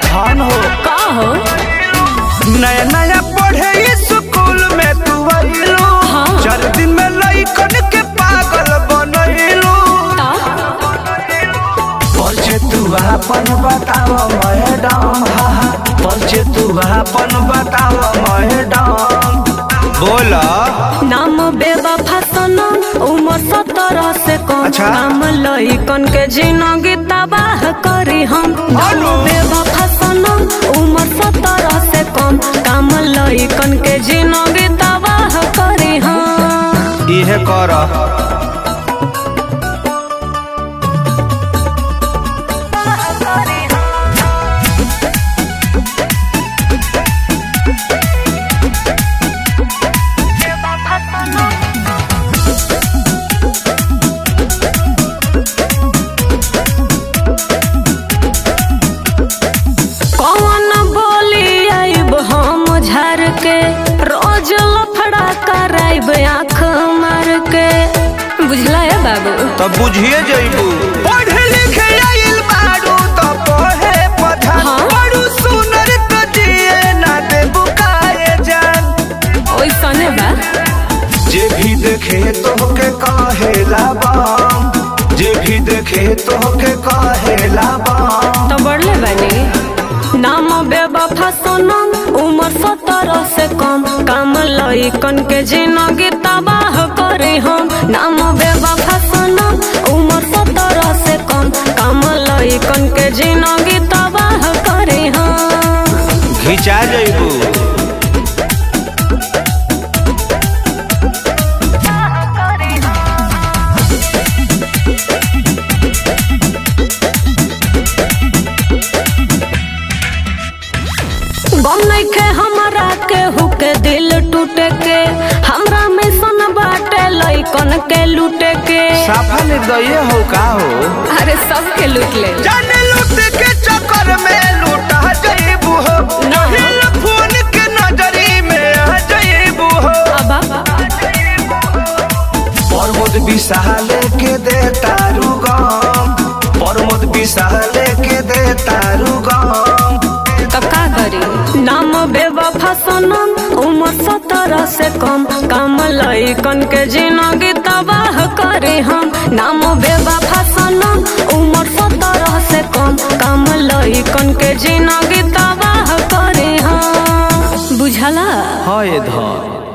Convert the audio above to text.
धन हो का हो नया नया पढ़े स्कूल में तू आइलू हाँ। चार दिन में लइकन के पागल बनैलू ता परिचय तू अपन बताव मैडम हा हा। परिचय तू अपन बताव मैडम बोला नाम बेवफा सनम उम्र सत्रह से कम अच्छा। नाम लइकन के जिंदगी तबाह करी हम नाम हेलो। बेवफा सनम उम्र सत्रह से कम काम लइकन के जिंदगी तबाह करी हम इहे कर कौन बोली आइब हम झर के रोज लफड़ा कराइब आँख मार के बुझला है बाबू तब बुझिए जइबू पढ़े लिखे आइल बारू तो पढ़े पढ़ा हाँ। बड़ू सुनर तो जिए ना देबू काए जान ओइसने बा जे भी देखे तोहके कहेला बम जे भी देखे तोहके कहेला बम तो बढ़ले बनी नाम बेवफा सनम उम्र सत्रह से कम काम लइकन के जिंदगी तबाह करे हम नाम बेवफा सनम उम्र सत्रह से कम काम लइकन के जिंदगी तबाह करे हम घिचा जइबू गम नइखे हमरा के हुके दिल टूटे के हमरा में सन बाटे लइकन के लूटे के साफा निर्दय हो का हो अरे सबके लूट ले जाने लूट के चक्कर में लूटा जइबू हो नहीं फोन के नजरी में आ जइबू हो अब प्रमोद विशाल के दे तारू गम प्रमोद विशाल के दे तारू गम तब का करी नाम बेवफा सनम उम्र सत्रह से कम काम लइकन के जिंदगी तबाह करे हम नाम बेवफा सनम उम्र सत्रह से कम काम लइकन के जिंदगी तबाह करे हम बुझला हाय धन